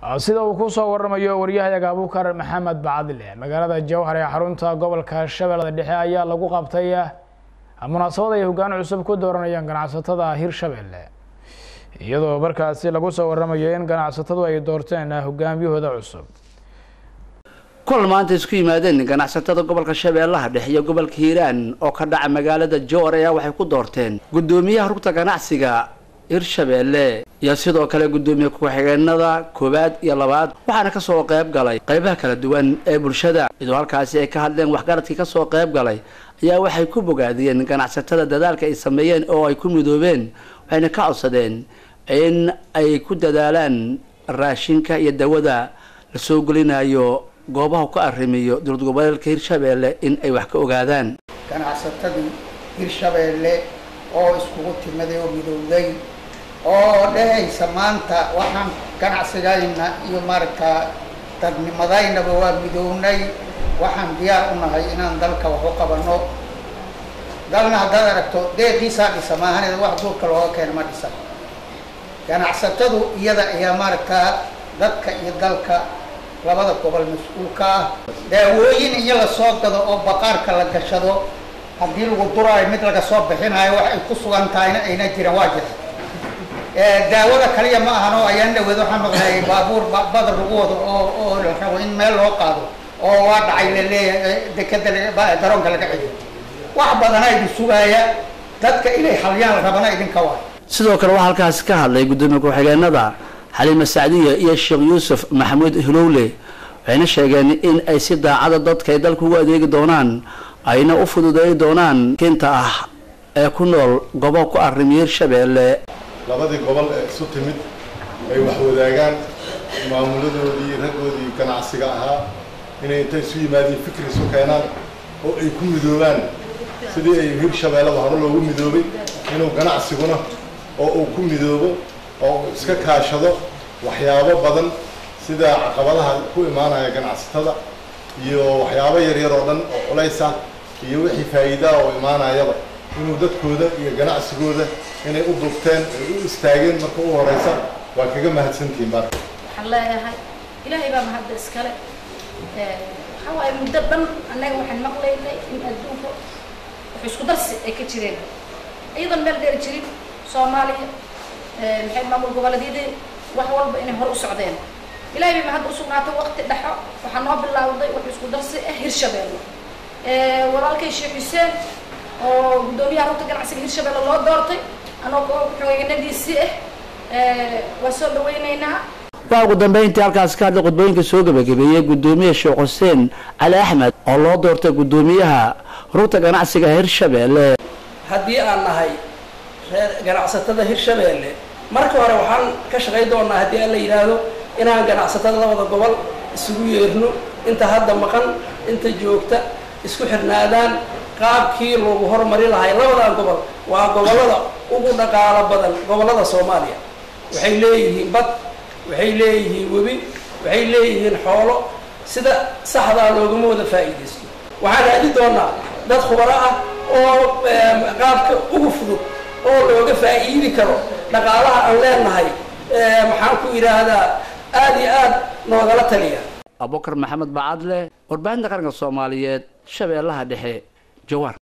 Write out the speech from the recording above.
sida uu ku soo waramayo waryahayaga abuukar maxamed bacadile magaalada jowhar ee xarunta gobolka shabeellada dhexe ayaa lagu qabtay munaasabad ay hoggaan cusub ku dooranayaan ganacsatada hirshabelle iyadoo markaasi lagu soo waramayo in ganacsatadu ay doorteen hogaamiyahooda cusub kulan maanta isku yimaadeen ganacsatada gobolka shabeellaha dhexe iyo gobolka hiiraan oo ka dhaca magaalada jowhar ayaa waxay ku doorteen guddoomiyaha rugta ganacsiga hirshabeelle iyo sidoo kale guddoomiye ku-xigeenada koowaad iyo labaad waxaana kasoo qayb galay qaybaha kala duwan ee bulshada iyadoo halkaasi ay ka hadleen waxgaradkii kasoo qayb galay ayaa waxay ku bogaadiyeen ganacsatada dadaalka ay sameeyeen oo ay ku midoobeen waxayna ka codsadeen in ay ku dadaalaan raashinka iyo dawada la soo gelinayo goobaha ku arrimiyo dowlad goboleedka hirshabeelle in ay wax ka ogaadaan ganacsatadii hirshabeelle oo iskugu timaday oo midowday oo dhehaysa maanta waxaan ganacsigayna iyo maaragtaa dadnimadaynaba waa midownay waxaan diyaar u nahay inaan dalka wax u qabanno dalna haddaad aragto deeqiisaa dhisa maahaneed wax duurka looga keena ma dhisa ganacsatadu iyada ayaa maaragtaa dadka iyo dalka labada gobol mas-uulka ah daawooyin iyo lasoo gado oo baqaarka la gashado haddii lagu duraayo mid laga soo bixinayo wax ay ku sugan tahayna ayna jiran waa jira daawada kaliya ma ahan oo ayaan dhaweed waxaan maqlayay baabuur badar lagu wado oo oo la rabo in meel loo qaado oo waa dhacay laleeyahay dekeda garoonka laga celiyo wax badana idin sugaaya dadka inay halyaan rabana idinka waa sidoo kale waxaa halkaasi ka hadlay guddoomiye ku-xigeenada xaliima sacdiya iyo sheekh yuusuf maxamuud hilowle waxayna sheegeen in ay si daacada dadka ay dalka ugu adeegi doonaan ayna u fududeey doonaan kinta ah ee ku nool gobo ku arrimiya hirshabeelle labadii gobol ee isu timid ay wax wadaagaan maamuladoodii raggoodii ganacsiga ahaa inay intay isu yimaadiin fikri isu keenaan oo ay ku midoobaan sidii ay hirshabeellada hore loogu midoobay inuu ganacsiguna oo uu ku midoobo oo uu iska kaashado waxyaabo badan sida caqabadaha ku imaanaya ganacsatada iyo waxyaabo yaryar oo dhan oo culays ah iyo wixii faa'iidaa oo imaanayaba inuu dadkooda iyo ganacsigooda inay u dubteen ay u istaageen marka u horeysa waa kaga mahadsantihiin bar waxaan leeyahay ilaahay baa mahadda iskale waxaa waaye muddo dhan annaga waxaan maqlaynay in adduunka wax isku darsi ay ka jireen iyadoon meel dheer jirin soomaaliya maxay maamul goboleedyadii wax walba inay hor u socdeen ilaahay bay mahadda usugnaatay waqti dhexo waxaa noo bilowday wax isku darsi ah hirshabeelle walaalkay sheekh xuseen oo guddoomiyaha rugta ganacsiga hirshabeelle loo doortay anagoo ku-xigeenadiisii ah waa soo dhaweyneynaa waxaa ugu dambeyntii halkaasi ka hadlay khudbooyinka soo gebagabeeyey guddoomiye sheekh xuseen cali axmed oo loo doortay guddoomiyaha rugta ganacsiga hirshabeelle haddii aan nahay reer ganacsatada hirshabeelle marka hore waxaan ka shaqay doonaa haddii aan la yidhaahdo inaan ganacsatada labada gobol isugu yeerno inta hadda maqan inta joogta isku xirnaadaan qaabkii loogu horumari lahay labadan gobol waa gobollada ugu dhaqaalo badan gobollada soomaaliya waxay leeyihiin bad waxay leeyihiin webi waxay leeyihiin xoolo sida saxdaa loogama wada faa'iidaysto waxaan aadi doonaa dad khubaro ah oo qaabka ugu fudud oo looga faa'iidi karo dhaqaalaha aan leenahay maxaan ku yidhaahdaa aada iyo aad noogala taliya abubakar maxamed bacadle warbaahinta qaranka soomaaliyeed shabeellaha dhexe jawar